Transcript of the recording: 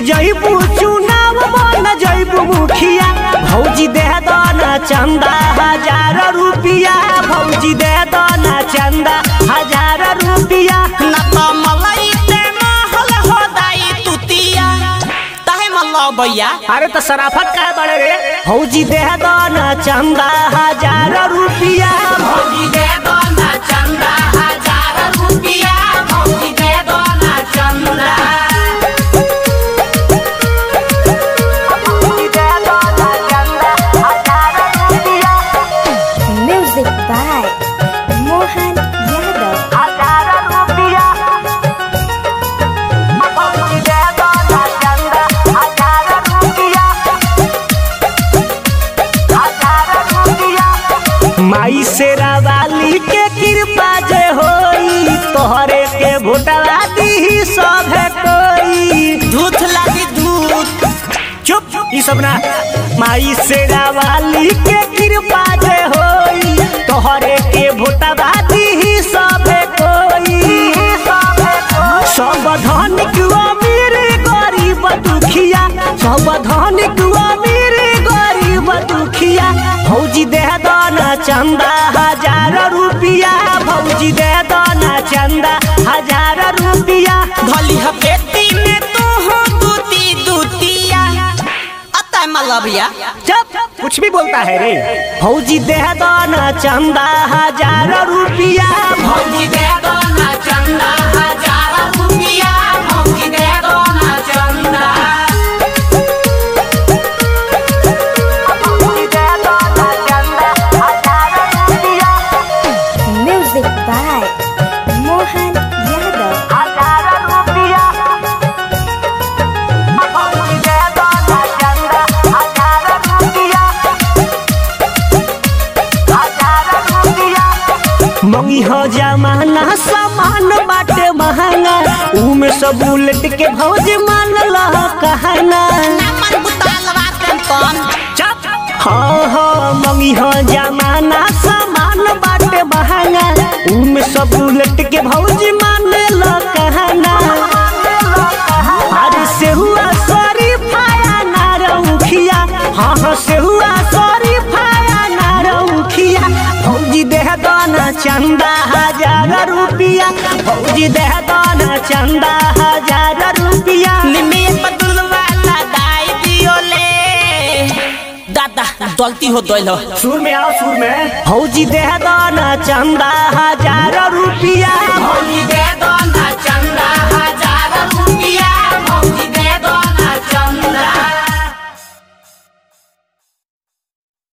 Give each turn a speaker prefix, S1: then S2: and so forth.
S1: जइबू चुनाव बन जइबू मुखिया भौजी दे दना चंदा हजार रुपिया भौजी दे दना चंदा हजार रुपिया
S2: ना तो मलई ते महल हो दाई तुतिया तहे मल्लो भैया
S1: अरे तो सराफत का बड़े रे भौजी दे दना चंदा हजार रुपिया
S2: भौजी दे दो ना चंदा हजार रुपिया भौजी दे दो ना चंदा
S1: भौजी दे दना चंदा हजार रुपिया
S3: Music by Mohan Yadav.
S1: हजार रुपिया भौजी दे दना चंदा हजार रुपिया हजार रुपिया माई से रावाली के कृपा जे होई तोहरे के भोटवा दी सभे कोई
S2: दूध लागी दूध
S1: चुप ई सब ना माई से रावाली के कृपा जे होई तोहरे के भोटवा दी सभे कोई सब धनिक अमीर गरीब दुखिया सब धनिक अमीर गरीब दुखिया भौजी दे दना चंदा हजार रुपिया भौजी दे दना चंदा हजार रुपिया
S2: भली हपेती में तू हो दूती दूतिया अतः मल्लो भैया
S1: जब कुछ भी बोलता है रे भौजी दे दना चंदा हजार रुपिया
S2: भौजी दे दो ना चंदा हजार रुपिया भौजी दे दो ना चंदा
S1: भौजी दे दना चंदा हजार रुपिया
S3: Music by Mohan Yadav.
S1: हजार रुपिया भौजी दे दना चंदा हजार रुपिया हजार रुपिया मंगी हो जमाना सामान बाटे महंगा उमे सब उलट के भौज मान लह कहना
S2: नमन बुतालवा कौन
S1: चप हाँ हाँ मंगी हो जमाना सामान बाटे महंगा उमे सब उलट के भौज मान लह कहना अरे से हुआ सॉरी फाया ना रउखिया हाँ हाँ से हुआ सॉरी फाया ना रउखिया भौजी देह दाना चंदा हजार रुपिया भौजी देह दाना चंदा हजार रुपिया
S2: निमे बदल वाला दाई दियो ले दादा गलती हो दोल हो
S1: सुर में आओ सुर में भौजी देह दाना चंदा हजार रुपिया
S2: भौजी दे